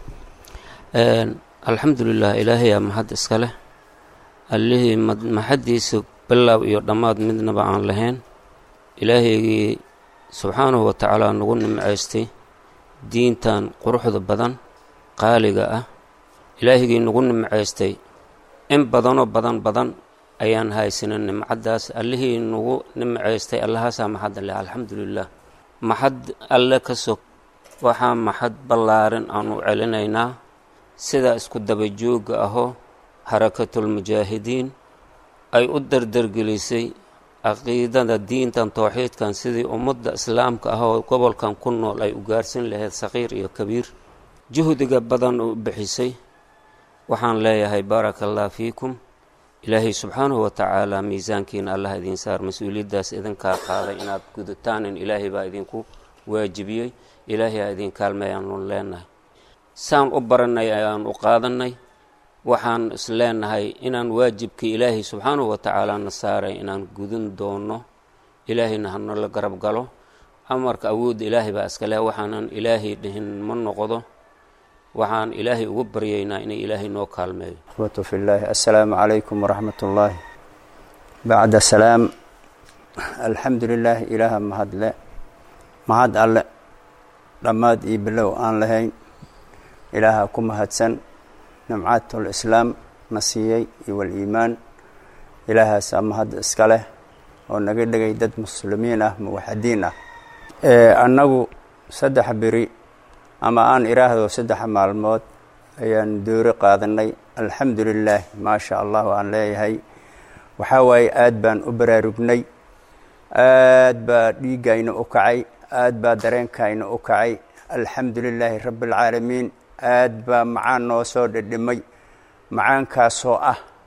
alxamdu lilah ilaahayaa mahad iska leh allihii maxaddiisa bilaaw iyo dhammaad midnaba aan lahayn ilaahaygii subxaanahu wa tacaala nagu nimcaystay diintan quruxda badan qaaliga ah ilaahigii nagu nimcaystay in badanoo badan badan ayaan haysanin nimcaddaas allihii nagu nimcaystay allahaasaa maxadda leh alxamdu lilah maxad alle ka sog waxaa maxad ballaarin aan u celinaynaa sida isku dabajoogga ahoo harakatulmujaahidiin ay u dardargelisay caqiidada diintan towxiidkan sidii ummadda islaamka ah oo gobolkan ku nool ay u gaarsin lahayd saqiir iyo kabiir juhdiga badan u bixisay waxaan leeyahay baaraka allah fiikum ilaahay subxaanahu wa tacaala miisaankiina allah idiin saar mas-uuliyaddaas idinkaa qaaday inaad gudutaanin ilaahay baa idinku waajibiyey ilaahay aa idin kaalmeeyaanu leenahay saan u baranay ayaan u qaadanay waxaan is leenahay inaan waajibkii ilaahay subxaanahu wa tacaala na saaray inaan gudin doono ilaahayna hanala garab galo amarka awoodda ilaahay baa iska leh waxaanan ilaahay dhihin ma noqdo waxaan ilaahay ugu baryaynaa inay ilaahay noo kaalmeeyo أخوة في الله السلام عليكم ورحمة الله بعد السلام الحمد لله إله مهد له مهد الله رماد إبلو آن لهين إله كم هدسن نمعات الإسلام مسيحي والإيمان إله سامهد إسكاله ونقل لغي دد مسلمين موحدين أنه سدح بري ama aan iraahdo saddex maalmood ayaan doori qaadanay alxamdu lilaah maasha allah aan leeyahay waxaa waaye aad baan u baraarugnay aad baa dhiiggayna u kacay aad baa dareenkayna u kacay alxamdu lilaahi rabbi alcaalamiin aad baa macaan noo soo dhedhimay macaankaasoo ah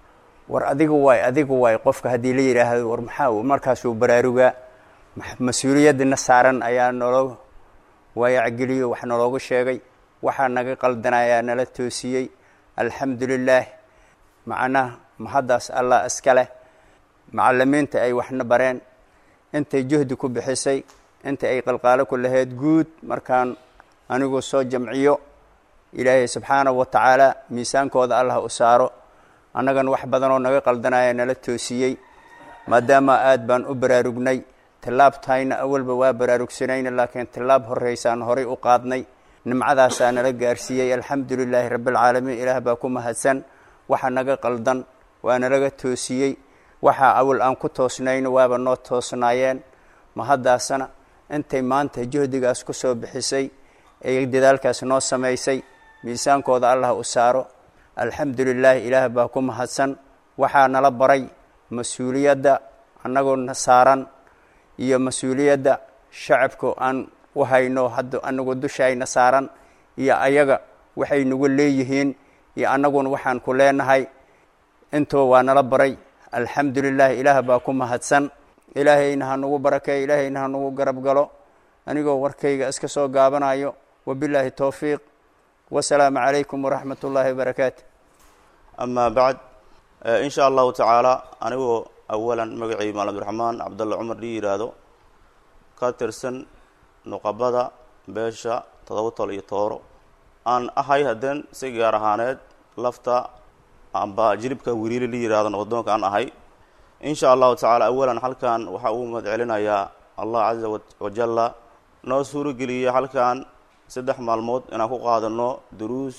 war adiga waay adiga waay qofka haddii la yidhaahdo war maxaa markaasuu baraarugaa mas-uuliyaddina saaran ayaa nolo waayacgeliyo wax naloogu sheegay waxaa naga qaldanayaa nala toosiyey alxamdu lilaah macnaha mahaddaas allah iska leh macalimiinta ay waxna bareen intay juhdi ku bixisay inta ay qalqaalo ku lahayd guud markaan anigu soo jamciyo ilaahay subxaanahu wa tacaala miisaankooda allah u saaro annagan wax badanoo naga qaldanaya nala toosiyey maadaama aad baan u baraarugnay tillaabtayna awalba waa baraarugsanayna laakiin tillaab horeysaan horay u qaadnay nimcadaasaa nala gaarsiiyey alxamdu lilaahi rabbialcaalamiin ilaah baa ku mahadsan waxa naga qaldan waa nalaga toosiyey waxaa awal aan ku toosnayno waaba noo toosnaayeen mahaddaasana intay maanta juhdigaas ku soo bixisay ee dadaalkaas noo samaysay miisaankooda allah u saaro alxamdu lilaahi ilaah baa ku mahadsan waxaa nala baray mas-uuliyadda annagoona saaran iyo mas-uuliyadda shacabka aan u hayno hadda anagu dushayna saaran iyo ayaga waxay nagu leeyihiin iyo annaguna waxaan ku leenahay intoo waa nala baray alxamdu lilahi ilaah baa ku mahadsan ilaahayna ha nagu barakeeyo ilaahayna ha nagu garab galo anigoo warkayga iska soo gaabanayo wabilaahi towfiiq wasalaamu calaykum waraxmat ullaahi wabarakaatu amaa bacd in sha allahu tacaala anigoo awalan magacii maal abdiraxmaan cabdalla cumar dhii yidhaahdo ka tirsan nuqabada beesha todoba tol iyo tooro aan ahay haddeen si gaar ahaaneed lafta amba jilibka wiriili la yihahdo nabaddoonka aan ahay in sha allahu tacaala awalan halkan waxaa uu mahad celinayaa allah caza wajalla noo suurogeliya halkan saddex maalmood inaan ku qaadano duruus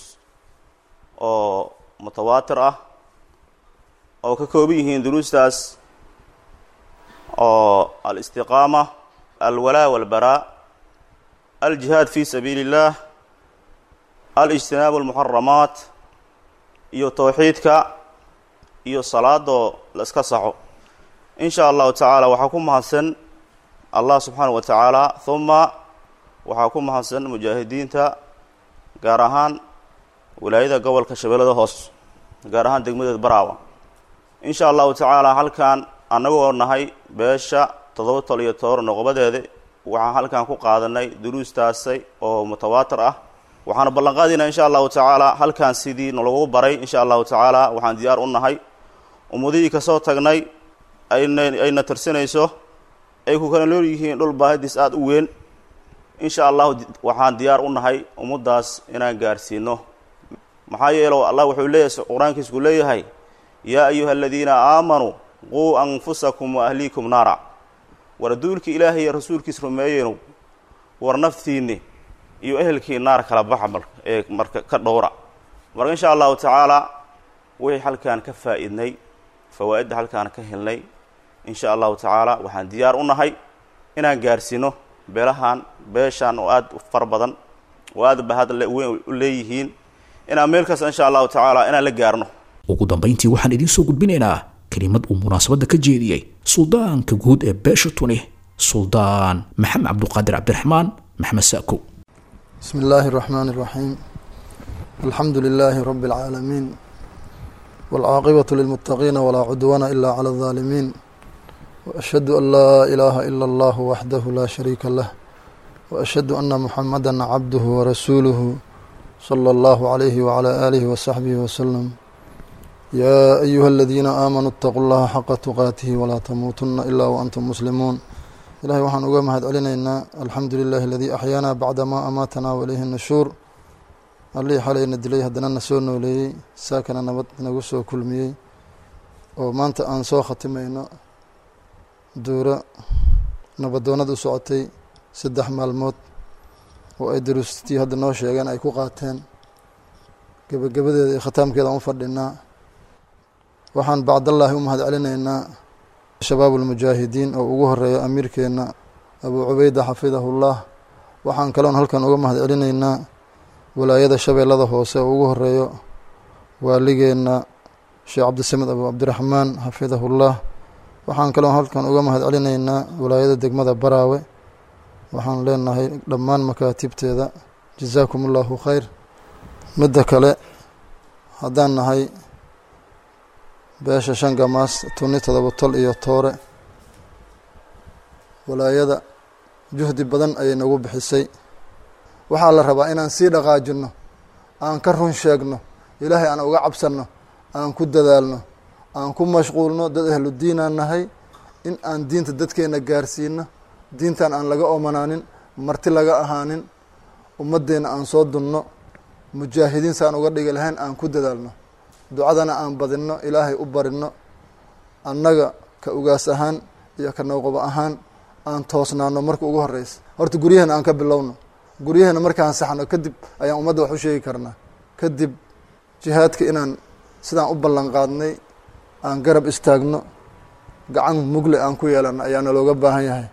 oo mutawaatir ah oo ka kooban yihiin duruustaas oo alistiqaama alwalaa walbaraa aljihaad fi sabiili اllah alijtinaabu almuxaramaat iyo towxiidka iyo salaadoo la iska saxo in sha allahu tacaala waxaa ku mahadsan allah subxaanaه wa tacaala huma waxaa ku mahadsan mujaahidiinta gaar ahaan wilaayada gobolka shabeellada hoos gaar ahaan degmadeed baraawa in sha allahu tacaala halkan annagoo nahay beesha toddoba tol iyo toor noqobadeeda waxaan halkan ku qaadanay duruustaasi oo mutawaatir ah waxaana ballanqaadinaa insha allahu tacaala halkan sidii nalagu baray insha allahu tacaala waxaan diyaar u nahay ummadihii kasoo tagnay ayna ayna tirsanayso ay ku kala nool yihiin dhul baahadiis aada u weyn insha allahu waxaan diyaar u nahay ummaddaas inaan gaarsiino maxaa yeelo allah wuxuu leeyahay qur-aankiisku leeyahay yaa ayuha aladiina aamanuu quu anfusakum wa ahliikum naara war duulka ilaahay iyo rasuulkiis rumeeyeynu war naftiinni iyo ehelkii naar kala baxa mar ee marka ka dhowra marka insha allahu tacaala wixii halkaan ka faa-idnay fawaa'idda halkaan ka helnay insha allahu tacaala waxaan diyaar u nahay inaan gaarsiino beelahan beeshan oo aada u fara badan oo aada bahad weyn u leeyihiin inaan meel kasta insha allahu tacaala inaan la gaarno ugu dambayntii waxaan idiin soo gudbinaynaa kelimad uu munaasabadda ka jeediyey suldaanka guud ee beesha tuni suldaan maxamed cabduqaadir cabdiraxmaan maxmed saako بسم الله الرحمن الرحيم الحمد لله رب العالمين والعاقبة للمتقين ولا عدوان إلا على الظالمين وأشهد أن لا إله إلا الله وحده لا شريك له وأشهد أن محمدا عبده ورسوله صلى الله عليه وعلى آله وصحبه وسلم يا أيها الذين آمنوا اتقوا الله حق تقاته ولا تموتن إلا وأنتم مسلمون ilahay waxaan uga mahad celinaynaa alxamdu lilahi aladii axyaanaa bacda maa amaatanaa waileyhi nashuur allihii xalayna dilay haddana na soo nooleeyey saakana nabad nagu soo kulmiyey oo maanta aan soo khatimayno duuro nabadoonad u socotay saddex maalmood oo ay daruustii hadda noo sheegeen ay ku qaateen gebagabadeeda iyo khataamkeeda aan u fadhinaa waxaan bacdallaahi u mahad celinaynaa shabaab ulmujaahidiin oo ugu horeeya amiirkeenna abuu cubayda xafidahullah waxaan kaloon halkan uga mahad celinaynaa walaayada shabeellada hoose oo ugu horeeyo waaligeenna sheekh cabdisamed abuu cabdiraxmaan xafidahullah waxaan kaloon halkan uga mahad celinaynaa walaayada degmada baraawe waxaan leenahay dhammaan makaatibteeda jazaakum allahu khayr midda kale haddaan nahay beesha shan gamaas tuni todoba tol iyo toore walaayada juhdi badan ayay nagu bixisay waxaa la rabaa inaan sii dhaqaajinno aan ka run sheegno ilaahay aan uga cabsanno aan ku dadaalno aan ku mashquulno dad ahlu diinaan nahay in aan diinta dadkeena gaarsiino diintan aan laga omanaanin marti laga ahaanin ummaddeena aan soo dunno mujaahidiin saan uga dhigi lahayn aan ku dadaalno ducadana aan badinno ilaahay u barinno annaga ka ugaas ahaan iyo ka nawqabo ahaan aan toosnaano marka ugu horeysa horta guryaheena aan ka bilowno guryaheena markaan saxno kadib ayaan ummadda wax u sheegi karnaa kadib jihaadka inaan sidaan u ballan qaadnay aan garab istaagno gacan mugle aan ku yeelano ayaana looga baahan yahay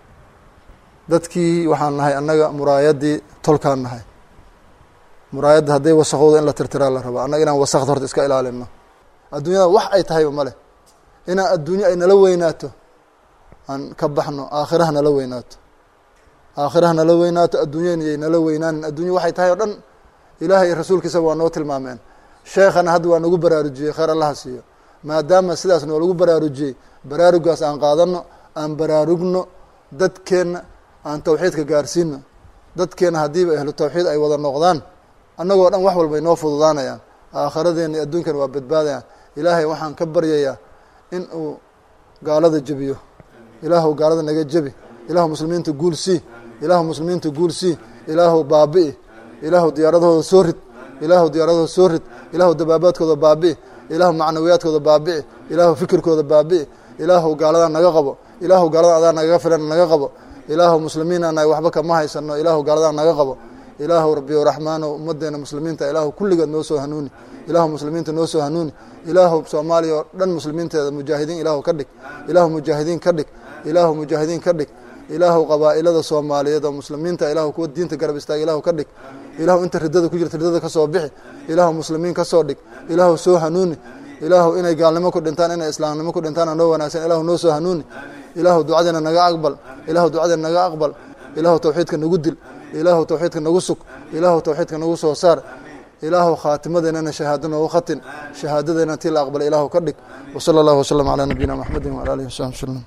dadkii waxaan nahay annaga muraayaddii tolkaan nahay muraayadda hadday wasaqowda in la tirtiraa la rabaa annaga inaan wasaqda horta iska ilaalino adduunyada wax ay tahayba male inaan adduunyo ay nala weynaato aan ka baxno aakhiraha nala weynaato aakhiraha nala weynaato adduunyana yay nala weynaanin adduunya waxay tahay oo dhan ilaahay iyo rasuulkiisaba waa noo tilmaameen sheekhana hadda waa nagu baraarujiyey kheyr allaha siiyo maadaama sidaas noolagu baraarujiyey baraarugaas aan qaadano aan baraarugno dadkeenna aan tawxiidka gaarsiino dadkeenna haddiiba ahlu tawxiid ay wada noqdaan annagoo dhan wax walba inoo fududaanayaan aakhiradeenna iyo adduunkana waa badbaadayaan ilaahay waxaan ka baryayaa in uu gaalada jebiyo ilaahu gaalada naga jebi ilaahu muslimiinta guul sii ilaahu muslimiinta guul sii ilaahu baabi'i ilaahu diyaaradahooda soo rid ilaahu diyaaradahooda soo rid ilaahu dabaabaadkooda baabi'i ilaahu macnawiyaadkooda baabi'i ilaahu fikirkooda baabi'i ilaahu gaaladaa naga qabo ilaahu gaalada adaa nagaga filan naga qabo ilaahu muslimiin anahay waxba kama haysano ilaahu gaaladaa naga qabo ilaahu rabbiyo raxmaano ummadeena muslimiinta ilaahu kulligeed noo soo hanuuni ilaahu muslimiinta noo soo hanuuni ilaahu soomaaliya oo dhan muslimiinteeda mujaahidiin ilaahu ka dhig ilaahu mujaahidiin ka dhig ilaahu mujaahidiin ka dhig ilaahu qabaa'ilada soomaaliyeed oo muslimiinta ilaahu kuwa diinta garab istaaga ilaahu ka dhig ilaahu inta riddada ku jirta riddada ka soo bixi ilaahu muslimiin ka soo dhig ilaahu soo hanuuni ilaahu inay gaalnimo ku dhintaan inay islaamnimo ku dhintaan noo wanaagsan ilaahu noo soo hanuuni ilaahu ducadeena naga aqbal ilaahu ducadeena naga aqbal ilaahu tawxiidka nagu dil ilaahu tawxiidka nagu sug ilaahu tawxiidka nagu soo saar ilaahu khaatimadeennana shahaado noogu khatin shahaadadeena tii la aqbalay ilaahu ka dhig wasala allahu wasalam calaa nabiyina maxmedin wala alihi wasaxbi wasalam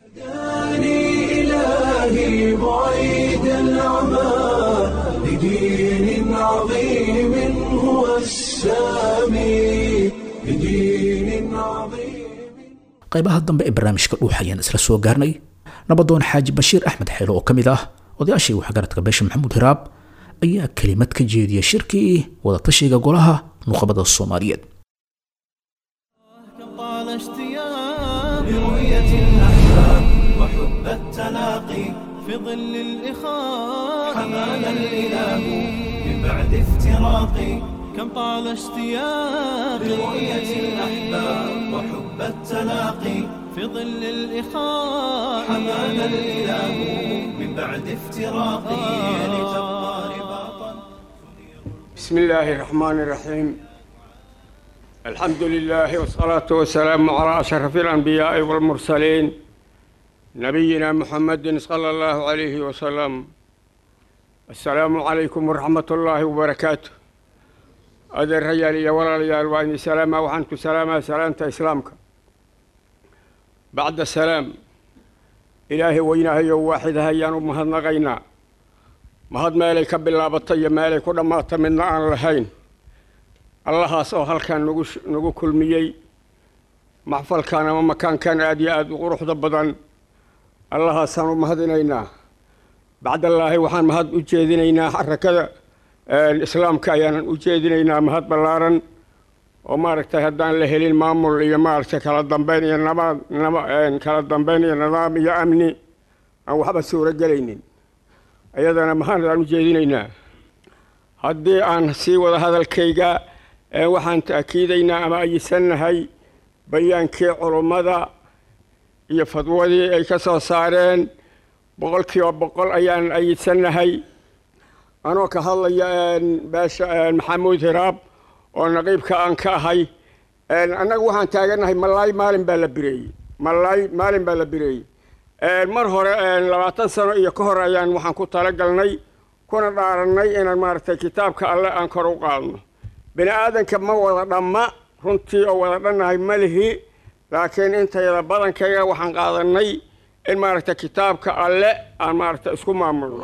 إلهي بعيد العمى لدين عظيم هو السامي لدين عظيم qaybaha dambe ee barnaamijka dhuux ayaan isla soo gaarnay nabadoon xaaji bashiir axmed xeelo oo ka mid ah odayaashii waxgaradka beesha maxamuud hiraab ayaa kelimad ka jeediyay shirkii wadatashiga golaha nuqabada soomaaliyeed طال اشتياق برؤية الأحباب وحب التلاقي في ظل الإخاء حمانا الإله من بعد افتراقي كم طال اشتياق برؤية الأحباب وحب التلاقي في ظل الإخاء حمانا الإله من بعد افتراقي لتبقى رباطا بسم الله الرحمن الرحيم الحمد لله والصلاة والسلام على أشرف الأنبياء والمرسلين نبينا محمد صلى الله عليه وسلم السلام عليكم ورحمة الله وبركاته هذا الرجال يا ولا رجال وأني سلامة وعنك سلامة سلامة إسلامك بعد السلام إلهي وينا هي واحد هيا ومهد نغينا مهد مالي كبلا بطية مالي كل ما تمنى عن لهين allahaas oo halkan nagu nagu kulmiyey maxfalkan ama makaankan aad iyo aada u quruxda badan allahaasaan u mahadinaynaa bacdallaahi waxaan mahad u jeedinaynaa xarakada islaamka ayaanan u jeedinaynaa mahad ballaaran oo maaragtay haddaan la helin maamul iyo maaragtay kala dambeyn iyo nabad naba kala dambeyn iyo nidaam iyo amni aan waxba suuro gelaynin ayadana mahad aan u jeedinaynaa haddii aan sii wada hadalkayga waxaan ta'kiidaynaa ama ayisannahay bayaankii culummada iyo fadwadii ay ka soo saareen boqolkiiba boqol ayaan ayisannahay anoo ka hadlaya beesha maxamuud hiraab oo naqiibka aan ka ahay annaga waxaan taagannahay malaay maalin baa la bireeyey malaay maalin baa la bireeyey mar hore labaatan sano iyo ka hor ayaan waxaan ku talagalnay kuna dhaarannay inaan maaragtay kitaabka alle aan kor u qaadno bini aadanka ma wada dhamma runtii oo wada dhannahay ma lihi laakiin intayada badankayga waxaan qaadanay in maaragta kitaabka alle aan maaragta isku maamulno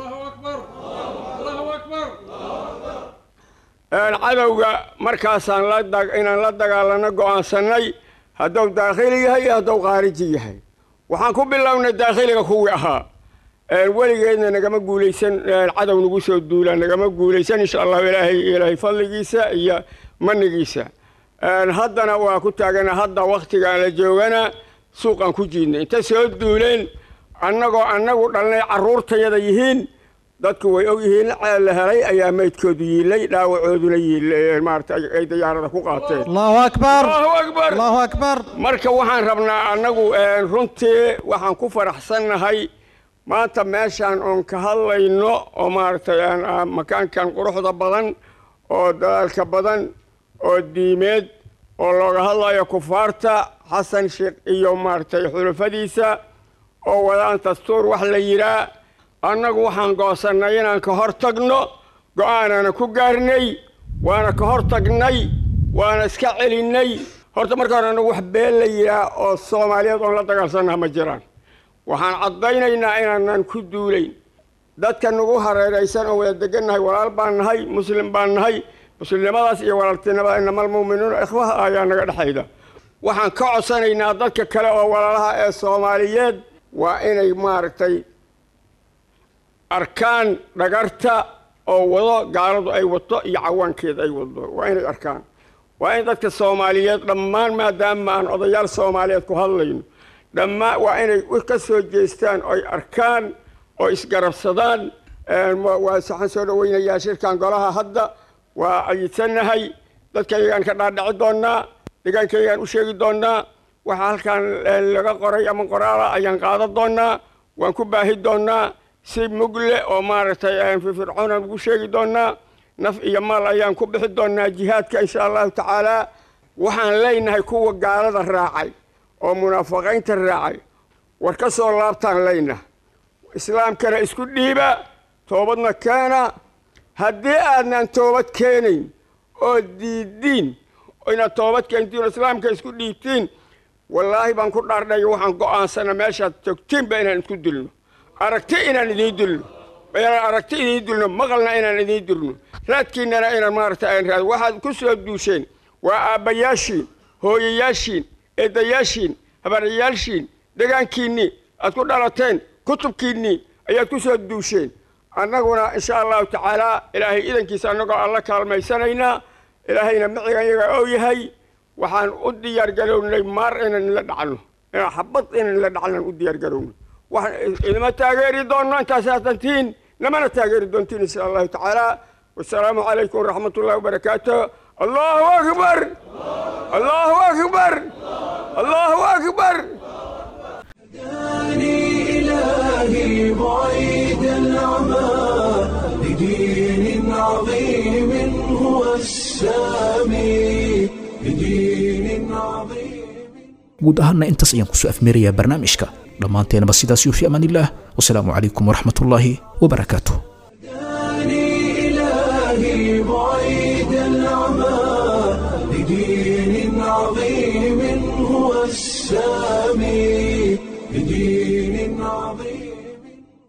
cadowga markaasaan la inaan la dagaalano go'aansannay hadduu daakhili yahay iyo hadduu khaariji yahay waxaan ku bilownay daakhiliga kuwii ahaa weligeedna nagama guulaysan cadow nagu soo duula nagama guulaysan insha allahu ilaahay ilaahay fadligiisa iyo manigiisa haddana waa ku taagana hadda waktigaan la joogana suuqaan ku jiidnay inta soo duuleen annagoo annagu dhalnay carruurtayada yihiin dadku way og yihiin la helay ayaa maydkoodu yiilay dhaawacooduna yiilay maarata ay diyaarada ku qaateen allahu akbar allahu akbar allahu akbar marka waxaan rabnaa annagu runtii waxaan ku faraxsannahay maanta meeshaan oon ka hadlayno oo maaragtay makaankan quruxda badan oo dadaalka badan oo diimeed oo looga hadlayo kufaarta xasan sheekh iyo maaragtay xulufadiisa oo wadaan dastuur wax la yidhaa annagu waxaan goosannay inaan ka hor tagno go'aanaana ku gaarnay waana ka hor tagnay waana iska celinnay horta marka hore annagu wax been la yidhaah oo soomaaliyeed oon la dagaalsannaha ma jiraan waxaan caddaynaynaa inaanan ku duulayn dadka nagu hareeraysan oo wada degannahay walaal baan nahay muslim baan nahay muslimnimadaas iyo walaaltinimada inamal mu'minuuna ikhwaha ayaa naga dhexayda waxaan ka codsanaynaa dadka kale oo walaalaha ee soomaaliyeed waa inay maaragtay arkaan dhagarta oo wado gaaladu ay wato iyo cawaankeeda ay wado waa inay arkaan waa in dadka soomaaliyeed dhammaan maadaama aan odayaal soomaaliyeed ku hadlayno dhammaan waa inay ka soo jeestaan oy arkaan oo isgarabsadaan waxaan soo dhaweynayaa shirkan golaha hadda waa ayidsannahay dadkaygaan ka dhaadhici doonnaa deegaankaygaan u sheegi doonnaa waxa halkan laga qoray ama qoraala ayaan qaadan doonnaa waan ku baahi doonnaa si mugle oo maaragtay firfircoonaan ugu sheegi doonnaa naf iyo maal ayaan ku bixi doonnaa jihaadka insha allahu tacaalaa waxaan leynahay kuwa gaalada raacay oo munaafiqiinta raacay war ka soo laabtaan leyna islaamkana isku dhiiba toobadna keena haddii aadnaan toobad keenayn oo diidiin inaad toobad keentiin oo islaamka isku dhiibtiin wallaahi baan ku dhaardhay waxaan go'aansana meeshaad joogtiinba inaan isku dilno aragti inaan idiin dilno inaan aragti idiin dilno maqalna inaan idiin dilno raadkiinnana inaan maaragta aan raad waxaad ku soo duusheen waa aabbayaashiin hooyayaashiin eedayaashiin habaryayaashiin degaankiinnii aad ku dhalateen kutubkiinnii ayaad ku soo duusheen annaguna insha allahu tacaalaa ilaahay idankiisa annagoo alla kaalmaysanaynaa ilaahayna miciga iyaga oo yahay waxaan u diyaargarownay maar inaan la dhacno inaan xabad inaan la dhacnaan u diyaargarowno waxaan idima taageeri doonno intaasaad dantiin namana taageeri doontiin insha allahu tacaalaa wasalaamu calaykum waraxmat ullahi wabarakaatu allahu akbar allahu akbar allahu akbar إلهي بعيد العمى لدين عظيم هو السامي لدين عظيم guud ahaana intaas ayaan kusoo afmeerayaa barnaamijka dhammaanteenaba sidaas yuufi amaanillaah wasalaamu calaykum waraxmatullaahi wabarakaatuh إلهي بعيد العمى لدين عظيم هو السامي بدين عظيم